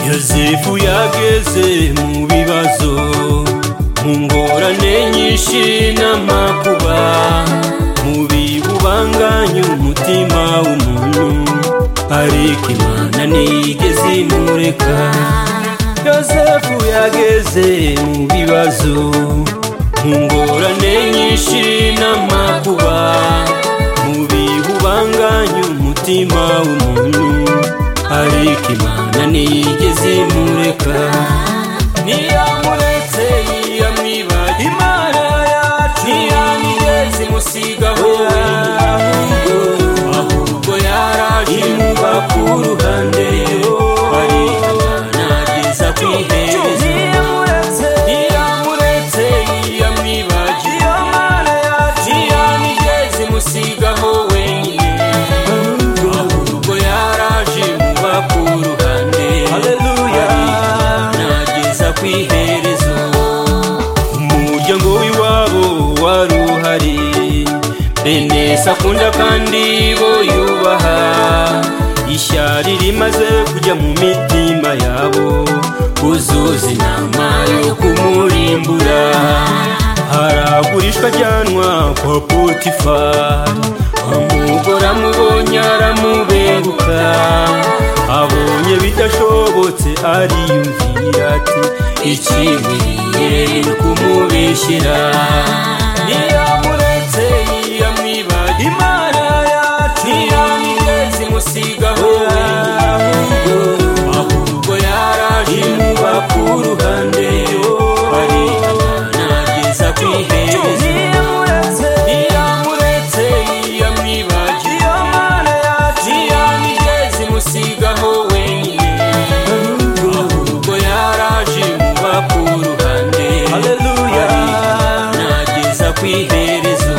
yosefu yageze mu bibazo mu ngorane nyinshi n'amakuba mu bibubanganya umutima w'umuntu ariko imana ntigeze imureka yosefu yageze mu bibazo mu ngorane nyinshi n'amakuba mu bibubanganya umutima w'umuntu ariko imana ntigeze imureka ntiyamuretse ntiyamwibagira imana yacu ntiyamigeze imusigaho ahubwo yaraje imuba ku ruhande ari imana ageza ku iherezo ntiyamuretse ntiyamwibagira imana yacu ntiyamigeze imusigaho wenyine ahubwo yaraje imuba ku ruhande nageza ku iherezo umuryango w'iwabo wari uhari bene sakunda kandi bo yubaha ishyari rimaze kujya mu mitima yabo uzuza inama yo kumurimbura haragurishwa ajyanwa kwa potifari umugore amubonye aramubenguka abonye bidashobotse ariyumvira ati ikibiye kumubishyira ntiyamuretse ntiyamwibagira imana yacu ntiyamigeze imusigaho ahubwo yaraje imuba ku ruhande ari imana ageza ku iherezo ntiyamuretse ntiyamwibagira imana yacu ntiyamigeze imusigaho wenyine ahubwo yaraje imuba ku ruhande haleluya nageza ku iherezo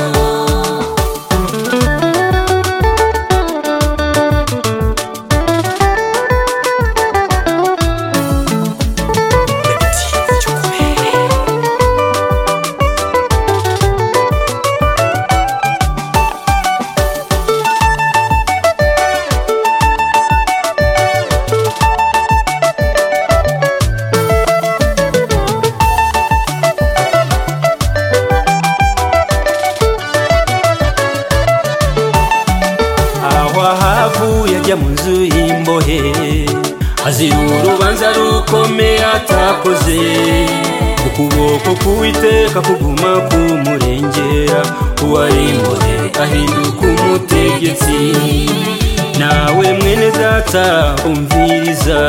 aho ahavuye ajya mu nzu y'imbohe azira urubanza rukomeye atakoze ukuboko k'uwiteka kuguma kumurengera uwari imbohe ahinduka umutegetsi nawe mwene data umviriza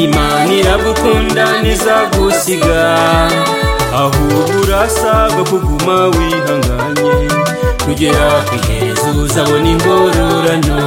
imana iragukunda ntizagusiga ahubwo urasabwa kuguma wihanganye kugera ku iherezo uzabona ingororano